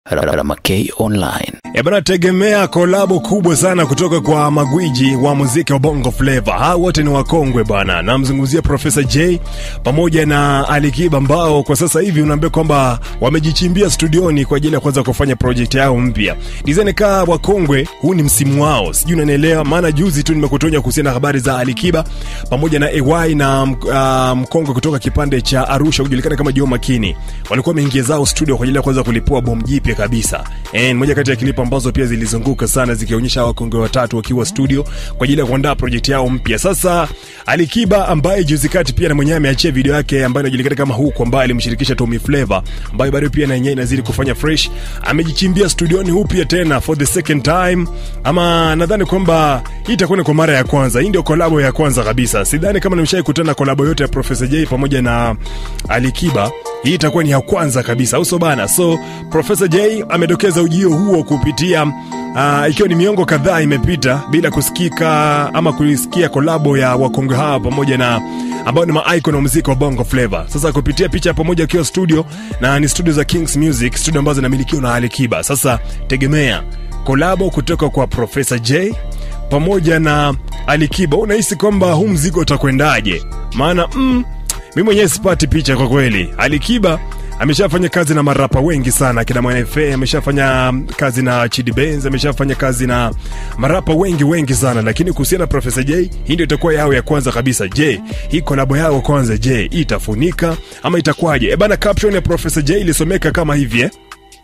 Ramakei Online. E bana, tegemea kolabo kubwa sana kutoka kwa magwiji wa muziki wa Bongo Flava. Hawa wote ni wakongwe bwana. Namzungumzia Profesa J pamoja na Alikiba ambao kwa sasa hivi unaambia kwamba wamejichimbia studioni kwa ajili ya kuanza kufanya project yao mpya. Design kaa wakongwe, huu ni msimu wao. Sijui unanielewa, maana juzi tu nimekutonya kuhusiana na habari za Alikiba pamoja na AY na uh, mkongwe kutoka kipande cha Arusha kujulikana kama Joe Makini. Walikuwa wameingia zao studio kwa ajili ya kuanza kulipua bomu jipya kabisa. Eh, moja kati ya klipu ambazo pia zilizunguka sana zikionyesha wakongwe watatu wakiwa studio kwa ajili ya kuandaa project yao mpya. Sasa Alikiba ambaye juzi kati pia na mwenyewe ameachia video yake ambayo inajulikana kama huko, ambaye alimshirikisha Tommy Flavor, ambayo bado pia na yenyewe inazidi kufanya fresh. Amejichimbia studioni upya tena for the second time, ama nadhani kwamba hii itakuwa ni kwa mara ya kwanza. Hii ndio kolabo ya kwanza kabisa. Sidhani kama nimeshawahi kutana kolabo yote ya Professor J pamoja na Alikiba hii itakuwa ni ya kwanza kabisa, uso bana. So Professor J amedokeza ujio huo kupitia uh, ikiwa ni miongo kadhaa imepita bila kusikika ama kuisikia kolabo ya wakongwe hawa pamoja na ambao ni maicon wa muziki wa Bongo Flava. Sasa kupitia picha pamoja akiwa studio na ni studio za Kings Music, studio ambazo zinamilikiwa na Alikiba. Sasa tegemea kolabo kutoka kwa Professor J pamoja na Alikiba. Unahisi kwamba huu mzigo utakwendaje? Maana mm, mi mwenyewe sipati picha kwa kweli. Alikiba ameshafanya kazi na marapa wengi sana, akina Mwanafa ameshafanya kazi na Chidi Benz, ameshafanya kazi na marapa wengi wengi sana, lakini kuhusiana na Professor J, hii ndio itakuwa yao ya kwanza kabisa. Je, hii kolabo yao kwanza, je, hii itafunika ama itakuwaje? E bana, caption ya Professor J ilisomeka kama hivi eh?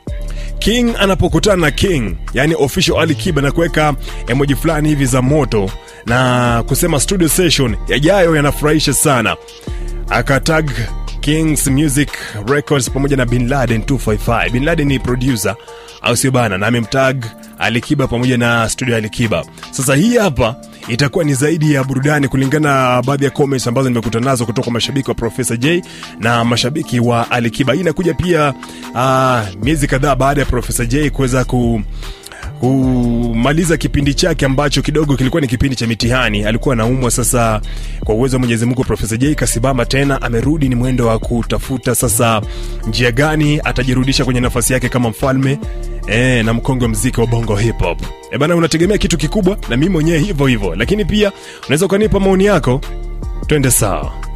King anapokutana na King, yani official Ali Kiba, na kuweka emoji fulani hivi za moto na kusema studio session yajayo yanafurahisha sana, akatag Kings Music Records pamoja na Bin Laden 255. Bin Laden ni producer au sio bana, na amemtag Alikiba pamoja na studio ya Alikiba. Sasa hii hapa itakuwa ni zaidi ya burudani kulingana na baadhi ya comments ambazo nimekutana nazo kutoka kwa mashabiki wa Professor J na mashabiki wa Alikiba. Hii inakuja pia uh, miezi kadhaa baada ya Professor J kuweza ku kumaliza kipindi chake ambacho kidogo kilikuwa ni kipindi cha mitihani. Alikuwa anaumwa. Sasa kwa uwezo wa Mwenyezi Mungu, Profesa J kasimama tena, amerudi. Ni mwendo wa kutafuta sasa njia gani atajirudisha kwenye nafasi yake kama mfalme e, na mkongwe mziki wa bongo hip hop. E bana, unategemea kitu kikubwa, na mimi mwenyewe hivyo hivyo, lakini pia unaweza ukanipa maoni yako, twende sawa.